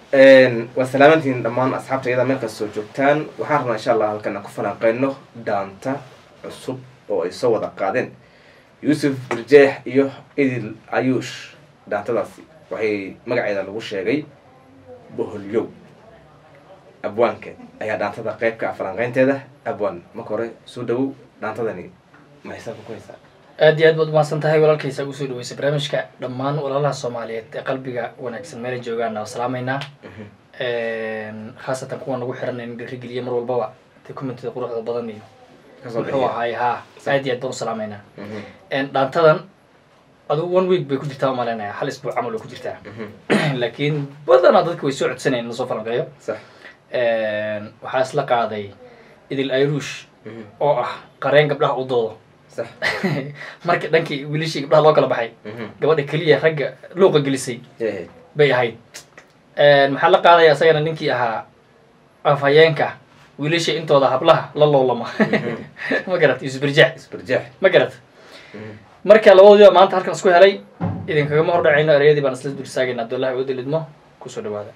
waa salaamantiin dhammaan asxaabta iyada meel kastoo joogtaan waxaan rabnaa insha allah halkan aan ku falanqeyno dhaanta cusub oo ay soo wada qaadeen yuusuf birjeex iyo idil ayuush dhaantadaasi waxay magaceeda lagu sheegay boholyow abwaanka ayaa dhaantada qayb ka ah falanqeynteeda abwaan marka hore soo dhawow dhaantadani ma xisaabka ku haysaa aad iyo aad baad umahadsan tahay walaalkaysa ugu soo dhaweysay barnaamijka dhammaan walaalaha soomaaliyeed ee qalbiga wanaagsan meelay joogaana waa salaameynaa khaasatan kuwa nagu xiran in dhiirigeliya mar walbaba de commentida quruxda badan iyo kasoo muxuu bixiya ahaay ha aad iyo aad baan u salaameynaa dhaantadan adigu one week bay ku jirtaa umaleynaya hal isbuuc camal way ku jirtaa laakiin badanaa dadka way soo codsanayen in lasoo falanqeeyo sax waxaa isla qaaday idil ayruush oo ah qareen gabdhaha u doodo sax marka dhankii wiilashii gabdhaha loo kala baxay gabadha keliya ragga luuqa gelisay Eh, bay ahayd maxaa la qaadaya isagana ninkii ahaa afhayeenka wiilasha intooda hablaha la loolama ma garat yuusuf birjaac isbarjeex ma garat marka labadoodiba maanta halkan isku helay idinkagama hordhacayno ereyadii baan isla dursaagayna abdullahi wada lidmo kusoo dhawaada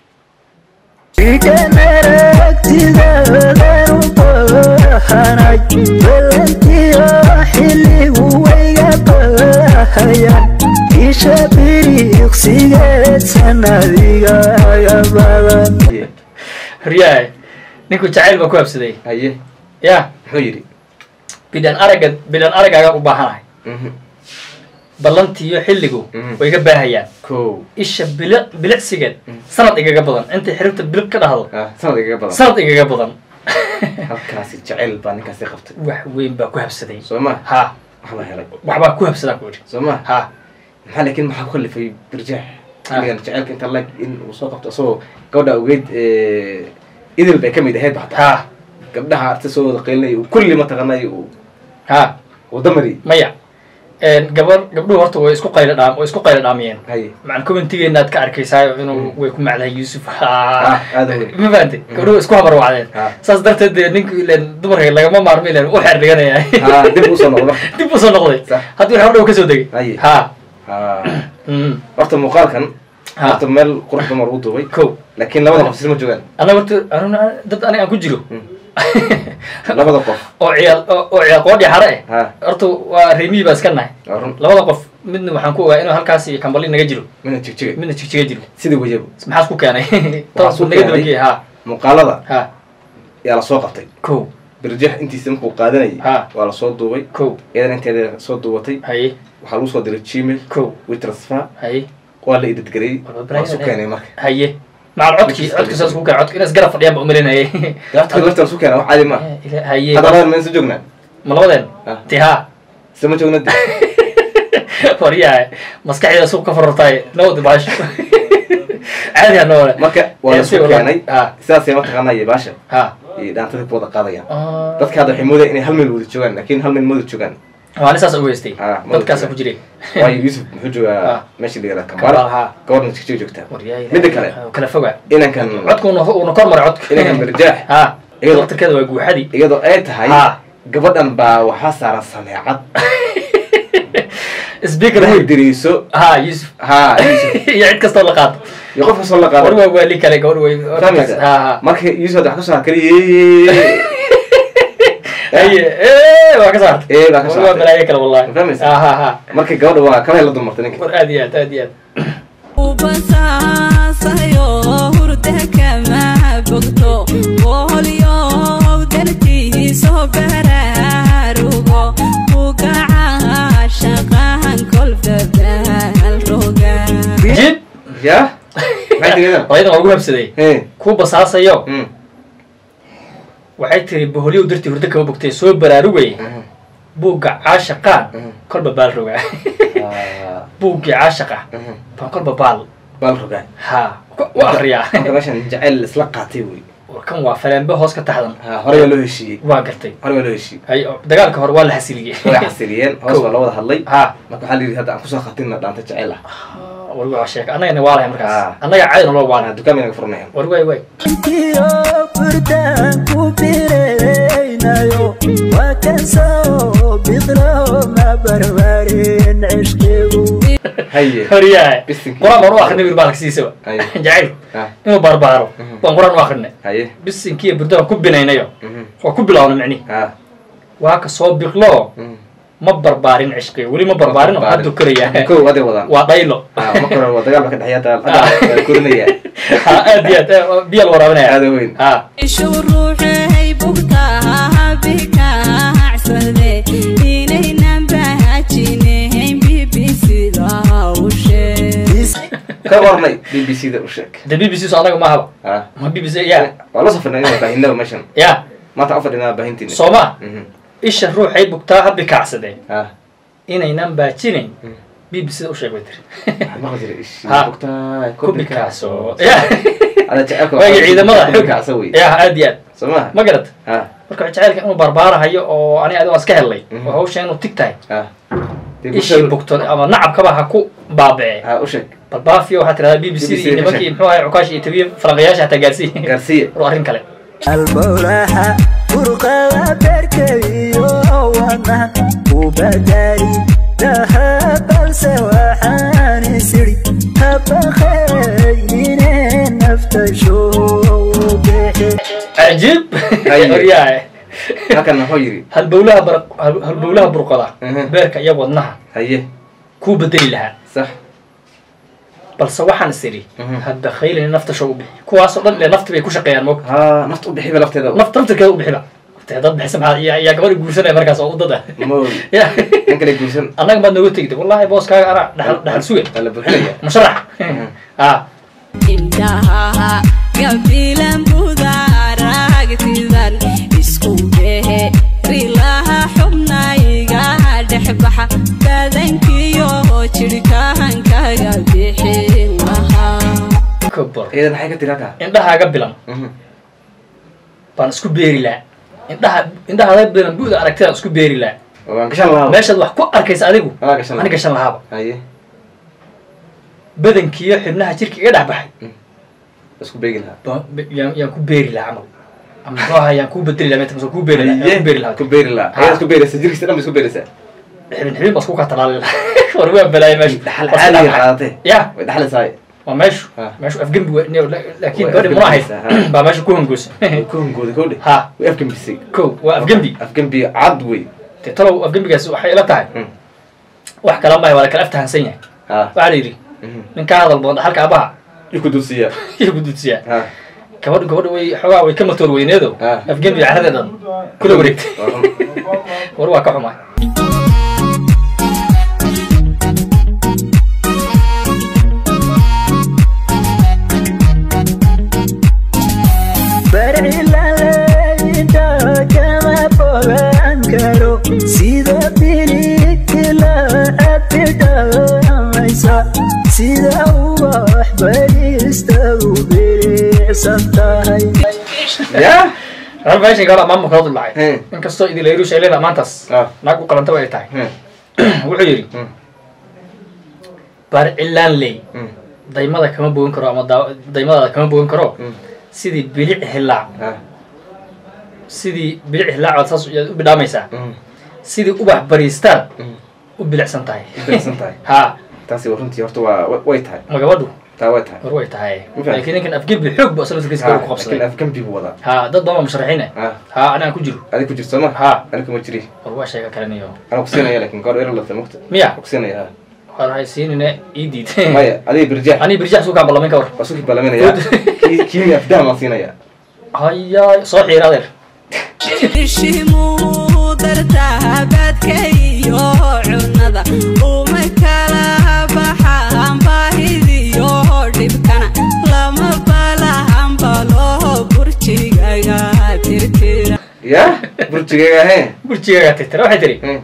haye horyahay ninku jacayl baa ku habsaday haye ya muxuu yidhi bidhan aragga bidhan aragaaga u baahanahay Mhm. ballantiiyo xilligu Mhm. way iga baahayaan kow isha bili bilicsigeed sanad igaga badan intay xiribta bilib ka dhahdo ah sanad igaga badan sanad igaga badan halkaasi jacayl baa ninkaasi qabtay wax weyn baa ku habsaday soo ma ha waxbaa helay waxbaa ku habsadaan ku idhi soo ma ha maxaa laakiin maxaa ku kalifay birjaax Ah. xilligan jacaylka inta lag in uu soo qabto isagoo gabadha ogeyd idil bay ka mid ahayd ba hataa ha gabdhaha arti soo wada qaylinay uu kulli mataqaanay uu ha wadamari maya gabar gabdhuhu horta way isku qaylo dhaam way isku qaylo dhaamiyeen haye macan commentigeena aad ka arkaysaayo inuu way ku macdahay yuusuf Ah, aad weyn. ma fahantay gabdhuhu way isku habar wacdeen Ah. saas darteed dee ninku ilen dumarka lagama maarmo ilen u xeer dhiganaya ha dib usoo noqdo dib usoo noqday Sax. haddii wax dhow kasoo degay Haye. ha ha Mm. horta muuqaalkan Ha. horta meel qurux dumar u duubay ko laakiin labada qof silma joogaan annaga horta anuna dad aniga aan ku jiro labada qof oo ciyaal oo oo ciyaal qoodhi xare eh ha horta waa reemiyi baa iska nahay waa run labada qof midna waxaan ku ogaa inuu halkaas iyo kambali naga jiro mina jigjiga midna jigjiga jiro sidii wajabo maxaas ku keenay toos ku buu naga keenay. dabageey ha muuqaalada ha yaa lasoo qabtay ko birjeex intiisa markuu qaadanayay Ha. waa lasoo duubay ko iyadan inteeda soo duubatay haye waxaa lagu soo diray gmail ko witransfer haye waa la idadgarayey Walba waa isu Brian, keenay marka haye macal codkii Wikipedia. codkii saas ku keenay codki inas garab fadhiyaan ba umalinayay gaabta lafta isu keenay wax caadi ma haye hadda labadan meen soo joognaa ma labadeen Ah. ti ha se ma joogna de waryahay maskaxdeeda suuq ka farartaay nabadi baasho caadi ha noole marka waa la Eh, si isu wala- keenay ha sidaasay mataqaanaa iyo baasha ha iyo dhaantadii ku wada qaadayaan Ah. dadka hadda waxay moodayaan inay hal meel wada joogaan laakiin hal meel ma wada joogaan waa saas u weystay Ah, ma dadkaasa wada ku jiray waayo yuusuf muxuu Ah. joogaa meesha la yihahda Kampala, kambala ha. gabadhna jigjiga joogtaa waryahay midda kale kala foga inankan codka una una kor maray codka inankan birjaax ha Iyadoo- laftirkeeda waa guuxadii iyadoo ay tahay Ha. gabadhan baa waxaa saaran sameecad speaker inay diriiso ha yusuf ha Yuusuf. iyo cid kastoo la qaato iyo qof kastoo la war qaado waa waali kale gabadh way fahmaysa ha ha marka yuusuf hadda wax kasoo hakaliy haye ee waa ka saarta ee baa ka war waa saartay balaayo kale wallahi Ma fahmaysa? ha ha ha marka gabadha waa kabay la dumartay ninka war aad iyo aad aad iyo aad ubasaasayo hurda kama bogto woholyow dartiiso baraarugo ugaca shaqahan kolba baalroga jib ya maxay tiridan hooyadan waa ugu habsaday he ku basaasayo Mm. waxay tiri boholyow dartii hurdo kama bogtay soo baraarugay Mhm. buugga caashaqaan Mhm. kolba baal roga Ah, buuggii caashaqa mhm. baan kolba baal baal rogaan ha u akriyaa marka meeshan jacayl isla qaatay wey kan waa faleembe hoos ka taxdan ha horey baa loo heshiiyey waa gartay horey baa loo heshiiyey hay dagaalka hore waa la xasiliyey way xasiliyeen hoos baa la wada hadlay ha marka waxaa la yidhi hadda aan kusoo khatinna dhaanta jacayl ah wargi waa sheeka annagana waa lahay markaas Ah. annaga caadi nolo waana waana dukaan baynaga furanayan war waay waay Kiyo furdaan ku biraynayo waa kan soo bidlo ma barbarin cishqigu Haye. horyahay Bisinkii. qur-aan baan u akrinay wir baalka siisaba Haye. jacaylku Ah. inuu baarbaaro Mhm. baan qur-aan u akrinay haye bisinkiiyo burdaan ku binaynayo Mhm. waa ku bilaawna micnihi ha waa ka soo biqlo Mhm. ma barbaarin cishqiga weli ma barbaarin oo hadduu koraya kow aday wadaan waa dhaylo Ah, ma koran waa dagaal ba ka dhexeeya dagaal korinaya ha aad iyo aad eh, biyaa la waraabinaya aada weyn ha ishu ruuxay bugtaa bikacsade inaynan bahajinayn bbcda u sheeg ka warnay b b c da u sheeg de b b c so anaga maahaba ha ma b b c ya waa la soo fadhinaa baahinaba meeshan ya maanta u fadhinaa baahintiina soo ma Mhm. isha ruuxay bugtaa ha bikacsadee ha inaynan baajinayn Mm. b b c da u sheeg bay tiri maqli jira ish Ha. bugtaay ku bikacso ya ada jecelka waagi ciidamada ku bikacsa wey ya aad iyo aad soo maha ma garat ha marka jacaylka inuu barbaarahayo oo ani adigo iska helay Mhm. oo hawsha inuu tig tahay ha Dee ishii bulshada- bugto ama nacabkaba ha ku baabee ha u sheeg bal baafiyo waxaa tirahdaa b b c BBC iyo nimankii muxuu ahay cukaash iyo tabiye falanqayaasha hataa gaarsiiye gaarsiiya waa arrin kale albowlaha burqada beerkaiyo wadna u badali laha balse waxaan isiri habaqaynine nafta shoobexe cajiib Haye. horyahay halkan wuxuu yidhi halbowlaha bar hal- halbowlaha burqada Mhm. beerka iyo wadnaha haye kuu bedeli lahaa sax balse waxaan is idhi Mhm. hadda khaylani nafta show u bixi kuwaasoo dhan ile nafti bay ku shaqeeyaan moog ha nafta u bixiba lafteeda nafta naftirkeeda u bixiba Dee dad bixisa maxaa yaa yaa gabadhi guursanaya markaas oo u dad ah mood ya nin kale guursan annaga baad nooga tegid wallahi booskaaga anaa dhaxal dhaxal suge waa la buuxinaya musharax ha indhaha gabilan budaaragtidan isku behe rilaha xubnayga dhexbaxa badankiyo jidhkahankaga bixin lahaa kabar iyada maxay ka tiri halkaa indhahaaga bilan Mhm. baan isku beeri lahaa indhaha indhahaaga bilan bu'da aragtidaan isku beeri lahaa waan gashan lahaa meeshaad wax ku arkaysa adigu Waa gashan lahaa. ani gashan lahaaba haye badankiiyo xibnaha jirka iga dhex baxay isku beegi lahaa ba- ba- yaan yaan ku beeri lahaa camal ama muxuu ahaa yaan kuu bedeli lahaa meeta ku beeri lahaa yaan ku beeri lahaa ku beeri lahaa Ha. ayaad isku beeraysa jirkiisa dhan ba isku beeraysaa xibin xibin baa isku ka talaali lahaa war waa balaaya meesha dhaxal Waa caadiga saddex- qaadatay ya way dhaxlaysaa waa meeshu Ha. meeshu afgembi wa- ne- la- laakiin Way gabadhi muna ahayd afgembisay, ha. baa meesha ku hangoosa ku hungooday kowdhe ha way afgembisay ko waa afgembi afgembi cad wey dee talow afgembigaasi waxay ila tahay Mm. wax kala mahay waa la kala aftahansan yahay ha waxaa la yidhi Mhm. nin ka hadal badan dhaxalka abaha iyo ku dulsiiyaa iyo gududsiyaa ha gabadhu gabadha way xoogaa way ka matoor weyneedo Ha. afgembi caradeedan kula wareegtay Waa run. war waa ka xumaa barcilaleyda kama fogaan karo sida biligila abidhamaysa sida ubax baristagu bilicsan tahay ya hal meeshan gabadha maamulka la dulacay He. inkastoo idilayrush ay leedahay maantaas Ah. naag u qalantaba ay tahay He. wuxuu yidhi Mm. barcilaan ley Mm. daymada kama bogan karo ama daa- daymadaada kama bogan karo Mm. sidii bilic hilaac ha sidii bilic hilaac baad saas yaad u bidhaamaysaa Mm. sidii ubax bariistaan Mm. u bilicsan tahay u bilicsan tahay. ha taasi waa runtii horta waa wa- way tahay ma gabadhu taa way tahay war way tahay Ma fahamtay? laakiin ninkan afgembi xoog bu asla turkiiska Ha, ku laakiin qabsaday afgembi buu wadaa ha dad badan musharaxiin eh ha ha anaan ku jiro adig ku jirto sooma Ha. aniga kuma jiri war waa sheega kaleniyo anaa kusiinaya laakiin goor ero lafta mugta miya Waan kusiinaya ha war hay siinine ii diid maya adiga birjaax anii birjax suukaan ballamin ka war waa suki ballaminaya kii kiimi afdahan baan siinaya haya soo xiira adeer ishimuu dartahabadka iyo cunada uma kala baxaan baahidiyo dhibkana lama balahan balo burjigaga tirtira ya burjigayga he burjigaagaa tirtira waxay tiri Mm.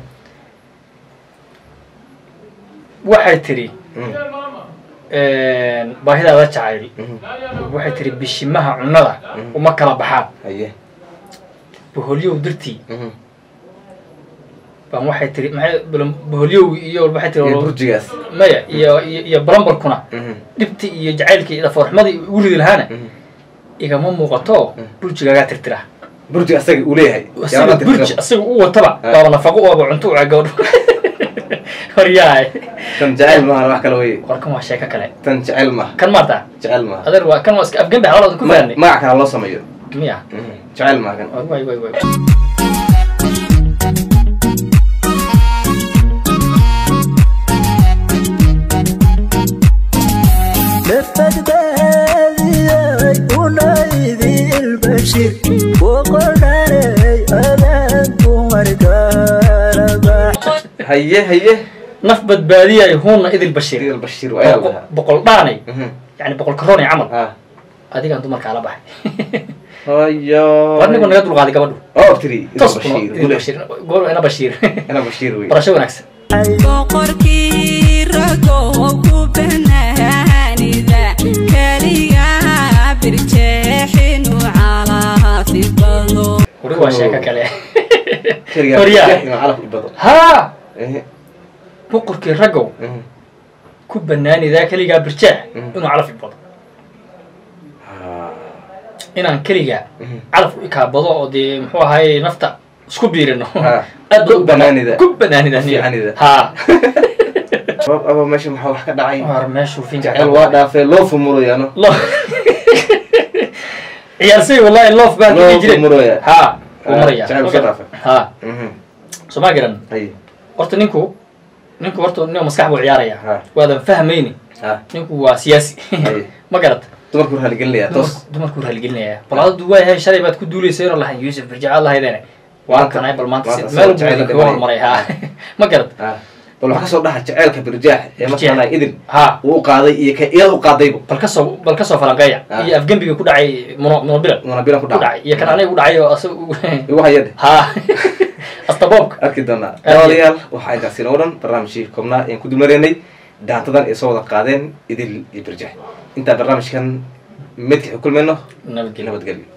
waxay tiri Mm. baahidaada jacayl Mhm. waxay tiri bishimaha cunnada Mhm. uma kala baxaan haye boholyow dartii Mhm. baan waxay tiri maxay bal- boholyow iyo waxay tiri iyo burjigaas maya iyo iyo iyo balambarkuna Mhm. dhibti iyo jacaylkii dhafoorxumadii ugu ridi lahaana Mhm. igama muuqato burjigaagaa tirtira burji asaga uu leeyahay asiga burji asaga u wataba Ah. waaba nafaqo waaba cunto u gabadho horyahay tan jecel maaha wax kale wey warkan waa sheeko kale tan jecel maaha kan maarta jecel maaha adeer waa kan waa iska afgembe xawlada ku Ma- fahanay magac kale loo sameeyo miya Mhm. jecel maaha kan way way way nafadbaadiyay unaydi ilbashir boqodhanay adaanku markaalabax haye haye naf badbaadiyay huuna idil bashiir idil bashiir waa ayaa lahaa boqol dhaanay Mhm. yani boqol karoon ee camal ah adigaan dumarkaa la baxay hayo war ninkuu naga dulqaaday gabadhu oo tiri idil tos bashiir idil bashiir goor ina bashiir ina bashiir wey barasho wanaagsan boqorkii ragoo ku banaanida keliga birjeexinu calaafibado wari waa sheeko kale Keligaa Horyaa. inuu calaf i bado haa Ehe. boqorkii raggow Mhm. ku banaanidaa keligaa birjaax Mhm. inuu calaf ibado Ah. inaan keligaa Mhm. calaf u ikaabado oo dee muxuu ahaye nafta isku biirino Ha. aad Ku banaanida. ku banaanida Fiicanida. haa Sabab aba meesha maxaa wax ka dhacay war meeshuu finka jecel waa dhaafee loo fumuroyaano lo ciyaarsay wallahi loof baa Loo kii jiray fumuraya. haa Ah, wuu maraya jecel soo dhaafay. haa Mhm. soo ma garan haye horta ninku ninku horta nin maskax buu ciyaaraya Ha. waadan fahmayni ha ninku waa siyaasi Haye. ma garat dumarku raaligelinayaa toos dumarku raaligelinaya bal adadu waayahay shalay baad ku duulaysa inoo lahayn yuusuf birjacaad lahaydeen waa Maanta- kanay bal maanta maanta si- meel jacayl buu kaga dhimanaya. hormaray haa ma garat ha bal waxaa kasoo dhaha jaceylka birjaax ee mataqaanaa idil haa uu u qaaday iyo ka iyada u qaadayba bal kasoo bal kasoo falanqeeya Ah. iyo afgembiga ku dhacay mono monobilan una bilan ku ku dhacay iyo kan aniga ku dhacay oo asaga igu hayade haa astaboobka arki doonaa Aad iyo- daawadayaal waxaa intaasi inoo dhan barnaamijkii koobnaa ayaan ku dulmareynay daantadan ay soo wada qaadeen idil iyo birjax intaa barnaamijkan midka kulmayno nabadgelyo nabadgelyo